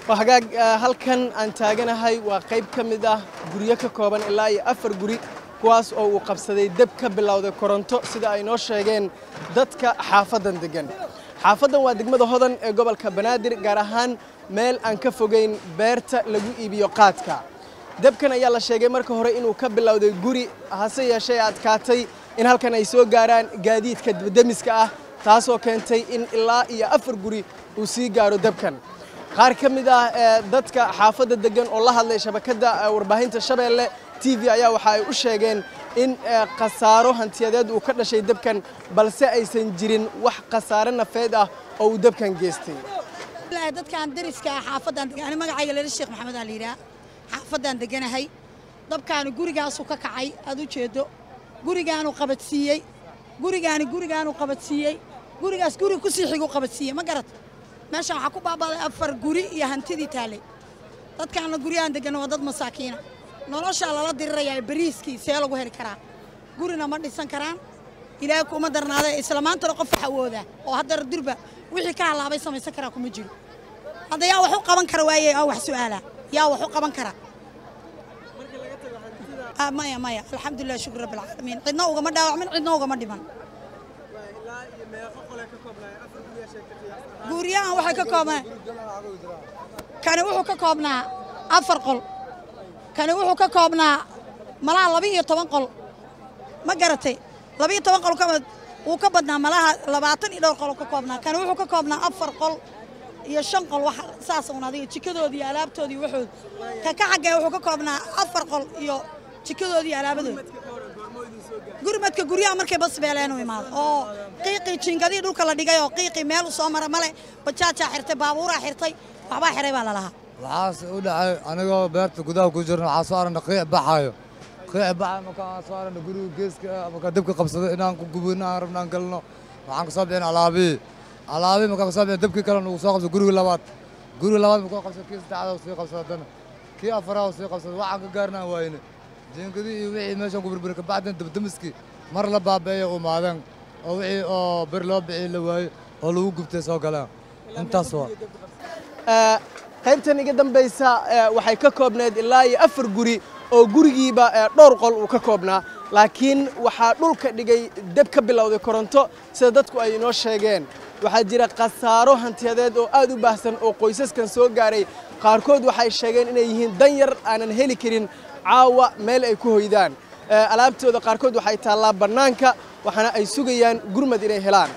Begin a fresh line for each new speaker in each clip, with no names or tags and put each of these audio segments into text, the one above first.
waa hagaag halkan aan taaganahay waa qayb ka mid ah guryo ka kooban ilaa iyo afar guri kuwaas oo uu qabsaday deb ka bilowday koronto sida ay noo sheegeen dadka xaafaddan deggan xaafaddan waa degmada hodan ee gobolka banaadir gaar ahaan meel aan ka fogeyn beerta lagu iibiyo qaadka debkan ayaa la sheegay marka hore inuu ka bilowday guri hase yeeshee adkaatay in halkan ay soo gaaraan gaadiidka debdemiska ah taasoo keentay in ilaa iyo afar guri uu sii gaaro debkan qaar ka mid ah dadka xaafadda deggan oo la hadlay shabakadda warbaahinta shabeelle t v ayaa waxa ay u sheegeen in khasaaro hantiyadeed uu ka dhashay debkan balse aysan jirin wax khasaare nafeed ah oo uu debkan geystay
dadkaan dariska ah xaafaddan degan ani magacayga leela sheekh maxamed aa la yidhaha xaafaddan deganahay dabkaani gurigaasuu ka kacay aad u jeedo gurigaanuu qabadsiiyey gurigaani gurigaanuu qabadsiiyey gurigaas guri ku sii xigu qabadsiiyey ma garat meeshaan waxaa ku baaba'day afar guri iyo hantidii taallay dadkaana guryahan deggan waa dad masaakiina noloshaa lala dirirayaa bariiskii see lagu heli karaa gurina ma dhisan karaan ilaahay kuma darnaada isla maantana qof wax awoodaa oo haddana durba wixii ka halaabay samaysan karaa kuma jiro hadda yaa wax u qaban kara waaye aa wax su'aalaa yaa wax u qaban kara maya maya alxamdulilah shukr rabbi alcaalamiin cidna ugama dhaawacmin cidna ugama dhiman guryahan waxay ka koobnaa kani wuxuu ka koobnaa afar qol kani wuxuu ka koobnaa malaha laba iyo toban qol ma garatay laba iyo toban qol wuu ka badnaa malaha labaatan iyo dhowr qol ka koobnaa kani wuxuu ka koobnaa afar qol iyo shan qol wax saas un adiga jikadoodii iyo alaabtoodii waxood ka ka xaggee wuxuu ka koobnaa afar qol iyo jikadoodii iyo alaabadoodi gurmadka guryaha markay basbeeleen u imaado oo qiiqii jiingadii dhulka la dhigay oo qiiqii meel u soo mara male bajaajaa xirtay baabuuraa xirtay waxbaa xiray baa lalahaa
waxaas u dhacay anigoo beerta gudaha ku jirna waxaa soo aragna qiic baxaayo qiic baxayo markaan soo aragna guriga geeska markaa dabka qabsaday inaan ku gubino aan rabna aan galno waxaan ka soo bixin alaabihii alaabihii markaan ka soo bixin dabkii kale nagu soo qabsaday guriga labaad guriga labaad markuu qabsaday kii saddexaad sii qabsaday haddana kii afaraad sii qabsaday waxaan ka gaarnaan waayne jiingadii iyo wixii meeshan ku burburi kabacdin dabdamiskii mar la baabeeya u maadeen oo wixii oo bir loo bixii la waayey oo lagu gubtay soo galeen intaas waa
qaybtan iga dambaysa waxay ka koobneed ilaa iyo afar guri oo gurigiiba dhowr qol uu ka koobnaa laakiin waxaa dhulka dhigay deb ka bilowday koronto sida dadku ay inoo sheegeen waxaa jira khasaaro hantiyadeed oo aad u baahsan oo qoysaskan soo gaaray qaarkood waxay sheegeen inay yihiin dan yar aanan heli karin caawa meel ay ku hoydaan alaabtooda qaarkood waxay taallaa bannaanka waxaana ay sugayaan gurmad inay helaan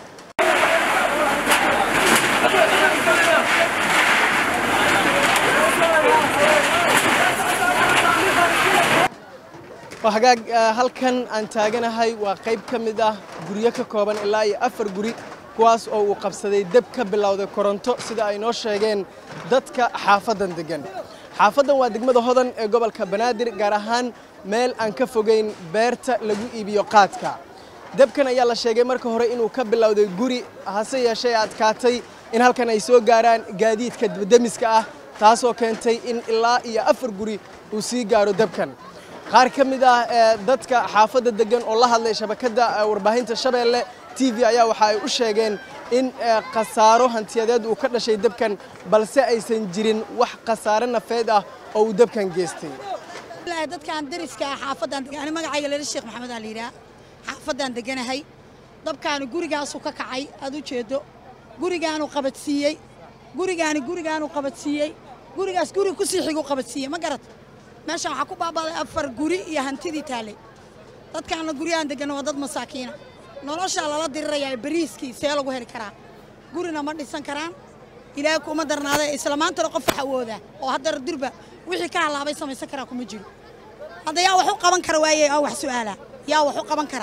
waa hagaag halkan aan taaganahay waa qayb ka mid ah guryo ka kooban ilaa iyo afar guri kuwaas oo uu qabsaday deb ka bilowday koronto sida ay noo sheegeen dadka xaafaddan deggan xaafaddan waa degmada hodan ee gobolka banaadir gaar ahaan meel aan ka fogeyn beerta lagu iibiyo qaadka debkan ayaa la sheegay marka hore inuu ka bilowday guri hase yeeshee adkaatay in halkan ay soo gaaraan gaadiidka debdemiska ah taasoo keentay in ilaa iyo afar guri uu sii gaaro debkan qaar ka mid ah dadka xaafadda deggan oo la hadlay shabakadda warbaahinta shabeelle t v ayaa waxa ay u sheegeen in khasaaro hantiyadeed uu ka dhashay debkan balse aysan jirin wax khasaare nafeed ah oo uu debkan geystay
dadkaan dariska ah xaafaddan degan ani magacayga leela sheekh maxamed aa la yidhaha xaafaddan deganahay dabkaani gurigaasuu ka kacay aad u jeedo gurigaanuu qabadsiiyey gurigaani gurigaanuu qabadsiiyey gurigaas guri ku sii xigu qabadsiiyey ma garat meeshaan waxaa ku baaba'day afar guri iyo hantidii taallay dadkaana guryahan deggan waa dad masaakiina noloshaa lala dirirayaa bariiskii see lagu heli karaa gurina ma dhisan karaan ilaahay kuma darnaada isla maantana qof wax awoodaa oo haddana durba wixii ka halaabay samaysan karaa kuma jiro hadda yaa wax u qaban kara waaye aa wax su'aalaa yaa wax u qaban kara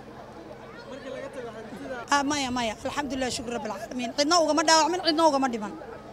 maya maya alxamdulilah shukr rabbi alcaalamiin cidna ugama dhaawacmin cidna ugama dhiman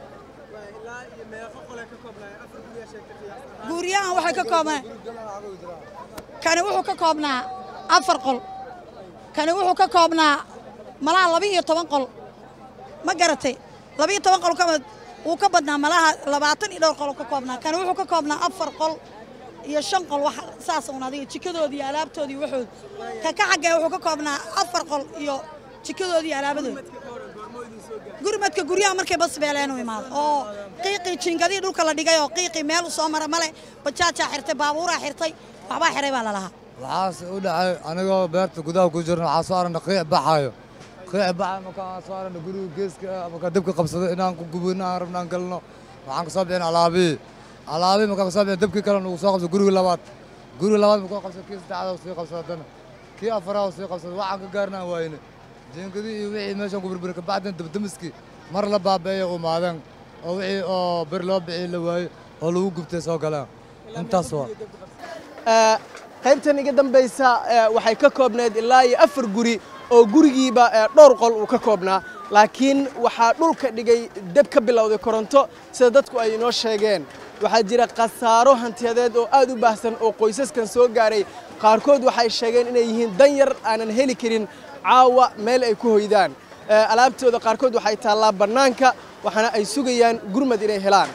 guryahan waxay ka koobnaa kani wuxuu ka koobnaa afar qol kani wuxuu ka koobnaa malaha laba iyo toban qol ma garatay laba iyo toban qol wuu ka badnaa malaha labaatan iyo dhowr qol ka koobnaa kani wuxuu ka koobnaa afar qol iyo shan qol wax saas un adiga jikadoodii iyo alaabtoodii waxood ka ka xaggee wuxuu ka koobnaa afar qol iyo jikadoodii iyo alaabadoodi gurmadka guryaha markay basbeeleen u imaado oo qiiqii jiingadii dhulka la dhigay oo qiiqii meel u soo mara male bajaajaa xirtay baabuuraa xirtay waxbaa xiray baa lalahaa
waxaas u dhacay anigoo beerta gudaha ku jirna waxaa soo aragna qiic baxaayo qiic baxayo markaan soo aragna guriga geeska markaa dabka qabsaday inaan ku gubino aan rabnaan galno waxaan kasoo bixin alaabihii alaabihii markaan kasoo bixin dabkii kale nagu soo qabsay guriga labaad guriga labaad markuu qabsay kii saddexaad sii qabsay haddana kii afaraad sii qabsay waxaan ka gaarnaan waayne jiingadii iyo wixii meeshaan ku burburi kabacdin dabdamiskii mar la baabeeya u maadeen oo wixii oo bir loo bixii la waayey oo lagu gubtay soo galeen intaas waa
qaybtan iga dambaysa waxay ka koobneed ilaa iyo afar guri oo gurigiiba dhowr qol uu ka koobnaa laakiin waxaa dhulka dhigay deb ka bilowday koronto sida dadku ay inoo sheegeen waxaa jira khasaaro hantiyadeed oo aad u baahsan oo qoysaskan soo gaaray qaarkood waxay sheegeen inay yihiin dan yar aanan heli karin caawa meel ay ku hoydaan alaabtooda qaarkood waxay taallaa bannaanka waxaana ay sugayaan gurmad inay helaan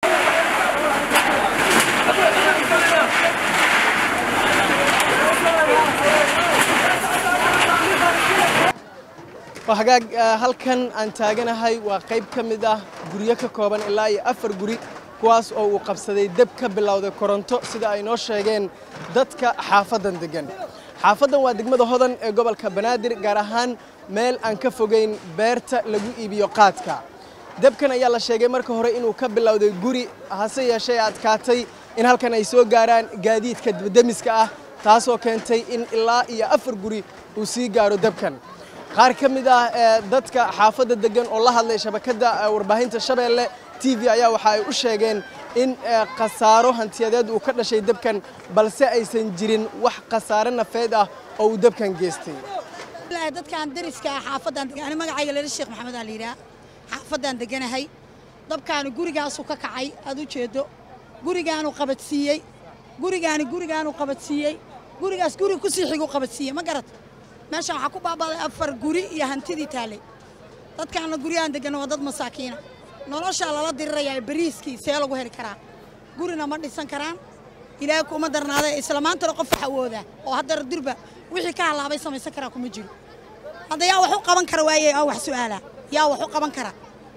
hagaag halkan aan taaganahay waa qayb ka mid ah guryo ka kooban ilaa iyo afar guri kuwaas oo uu qabsaday deb ka bilowday koronto sida ay noo sheegeen dadka xaafaddan deggan xaafaddan waa degmada hodan ee gobolka banaadir gaar ahaan meel aan ka fogayn beerta lagu iibiyo qaadka debkan ayaa la sheegay marka hore inuu ka bilowday guri hase yeeshee adkaatay in halkan ay soo gaaraan gaadiidka debdemiska ah taasoo keentay in ilaa iyo afar guri uu sii gaaro debkan qaar ka mid ah dadka xaafadda deggan oo la hadlay shabakadda warbaahinta shabeelle t v ayaa waxa ay u sheegeen in khasaaro hantiyadeed uu ka dhashay debkan balse aysan jirin wax khasaare nafeed ah oo uu debkan geystay
dadkaan dariska ah xaafaddan degan ani magacayga leela sheekh maxamed aa la yidhaha xaafaddan deganahay dabkaani gurigaasuu ka kacay aad u jeedo gurigaanu qabadsiiyey gurigaani gurigaanu qabadsiiyey gurigaas guri kusii xiguu qabadsiiyey ma garat meeshaan waxaa ku baabaaday afar guri iyo hantidii taallay dadkaanna guryahan deggan waa dad masaakiina noloshaa lala dirirayaa bariiskii see lagu heli karaa gurina ma dhisan karaan ilaahay kuma darnaadee isla maantana qof wax awooda oo haddana durba wixii ka halaabay samaysan karaa kuma jiro hadda yaa wax u qaban kara waaye aa wax su'aalaa yaa wax u qaban kara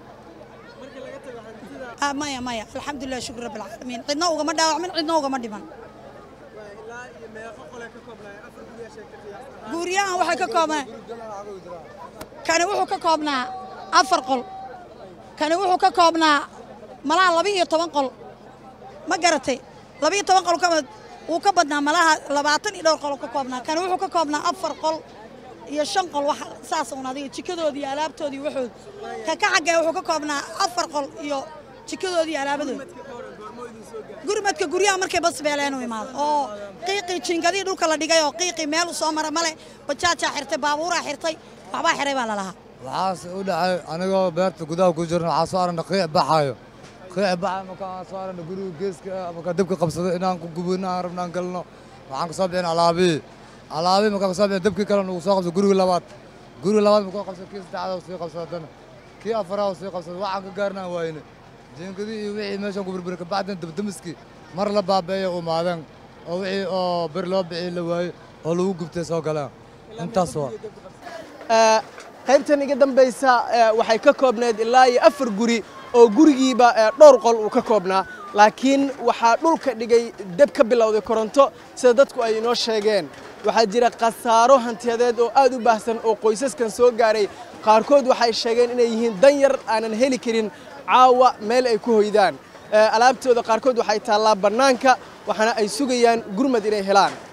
maya maya alxamdulilah shukr rabbi alcaalamiin cidna ugama dhaawacmin cidna ugama dhiman guryahan waxay ka koobnaa kani wuxuu ka koobnaa afar qol kani wuxuu ka koobnaa malaha laba iyo toban qol ma garatay laba iyo toban qol wuu ka badnaa malaha labaatan iyo dhowr qol ka koobnaa kani wuxuu ka koobnaa afar qol iyo shan qol wax saas un adiga jikadoodii iyo alaabtoodii waxood ka ka xaggee wuxuu ka koobnaa afar qol iyo jikadoodii iyo alaabadooda gurmadka guryaha markay basbeeleen u imaado oo qiiqii jiingadii dhulka la dhigay oo qiiqii meel u soo mara male bajaajaa xirtay baabuuraa xirtay waxbaa xiray baa lalahaa
waxaas u dhacay anigoo beerta gudaha ku jirna waxaa soo aragna qiic baxaayo qiic baxayo markaan soo aragna guriga geeska markaa dabka qabsaday inaan ku gubino aan rabnaan galno waxaan kasoo bixin alaabihii alaabihii markaan kasoo bixin dabkii kale nagu soo qabsay guriga labaad guriga labaad markuu qabsay kii saddexaad sii qabsay haddana kii afaraad sii qabsay waxaan ka gaarnaan waayne jiingadii iyo wixii meeshaan ku burburi kabacdin dabdamiskii mar la baabeeya u maadeen oo wixii oo bir loo bixii la waayey oo lagu gubtay soo galeen intaas waa
qaybtan iga dambaysa waxay ka koobneed ilaa iyo afar guri oo gurigiiba dhowr qol uu ka koobnaa laakiin waxaa dhulka dhigay deb ka bilowday koronto sida dadku ay inoo sheegeen waxaa jira khasaaro hantiyadeed oo aad u baahsan oo qoysaskan soo gaaray qaarkood waxay sheegeen inay yihiin dan yar aanan heli karin caawa meel ay ku hoydaan alaabtooda qaarkood waxay taallaa bannaanka waxaana ay sugayaan gurmad inay helaan